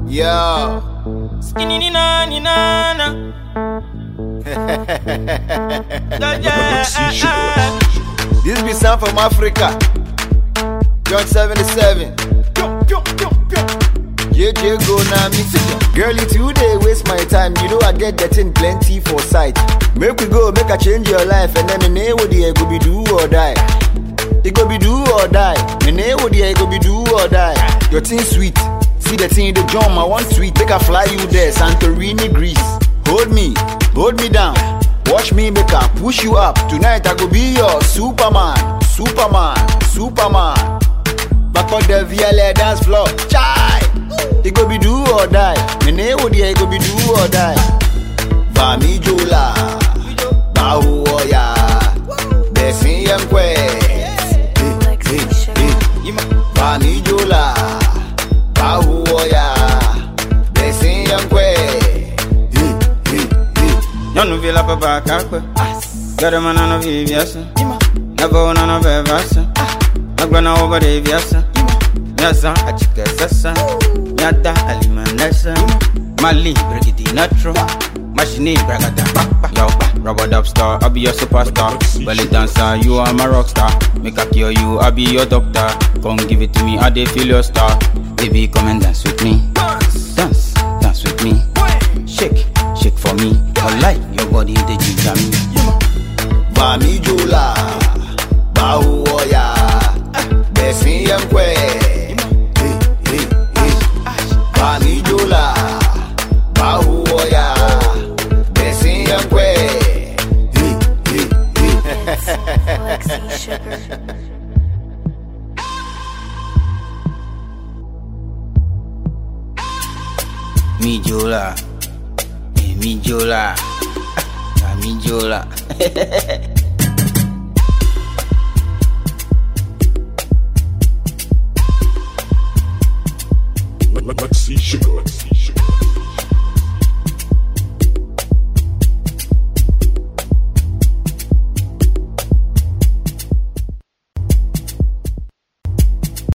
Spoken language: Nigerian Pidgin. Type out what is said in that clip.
Yo. Skinny ni na ni na na. Yeah, yeah. This be sound from Africa. John 77. JJ go na me. Girl, you today waste my time. You know I get that thing plenty for sight. Make we go, make I change your life, and then me name would it go be do or die. It go be do or die. Me name would it go be do or die. Your thing sweet. See the thing in the jump, I want sweet. Make I fly you there, Santorini, Greece. Hold me, hold me down. Watch me make I push you up. Tonight I go be your Superman, Superman, Superman. Back on the VLA dance floor. Chai! It go be do or die. Me name would it go be do or die. Vami Jola. Bahu Oya. Besin Yemkwe. Vami Jola. Bahu Oya. Besin Yemkwe. Nyɔnu vi la ƒe ba kakpe. Geɖe me nane vi viase. Eve wo nane ve vase. Megblɔ na wo be ɖevia se. Míazã atike sese. Míada alime nese. Mali brigidi netro. Machine bragada kpakpa. Yo, rubber dub star, I be your superstar. Belly dancer, you are my rock star. Make I cure you, I be your doctor. Come give it to me, I dey feel your star. Baby, come and dance with me. Dance, dance with me. Shake, shake for me. I like your body, the ginger me. Vami Jola. Bahu Oya. Besin Yemkwe. Vami Jola. Bahu Oya. Besin Yemkwe. Lexi Sugar. Mi jola. Eh, Mi jola. Ah, Mi jola. Lexi Sugar.